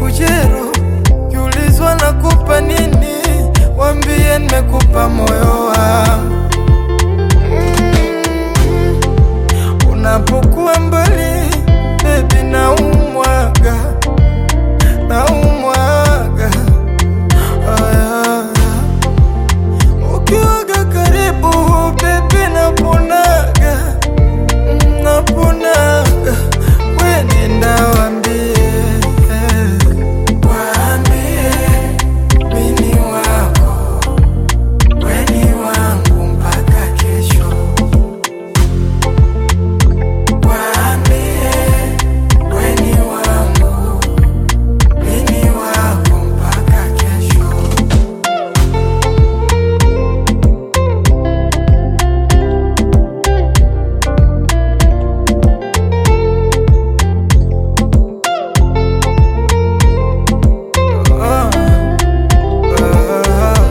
ujero kiulizwa nakupa nini wambie nimekupa moyo wangu Mm, unapokuwa mbali bebi naumwaga naumwaga Aya. ukiwaga karibu bebi naponaga Mm, naponaga we nenda wambie waambie mini wako weni wangu mpaka kesho waambie weni wangu mini wako mpaka kesho Ah, ah,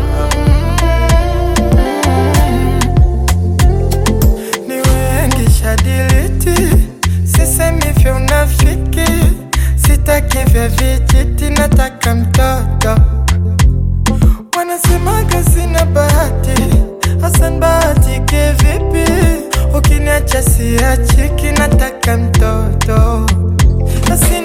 ni wengi shadiliti, sisemi vya unafiki, sitaki vya vijiti, nataka mtoto. Wanasemaga sina bahati, Hasan bahatike vipi? Ukiniacha siachiki, nataka mtoto. Na sina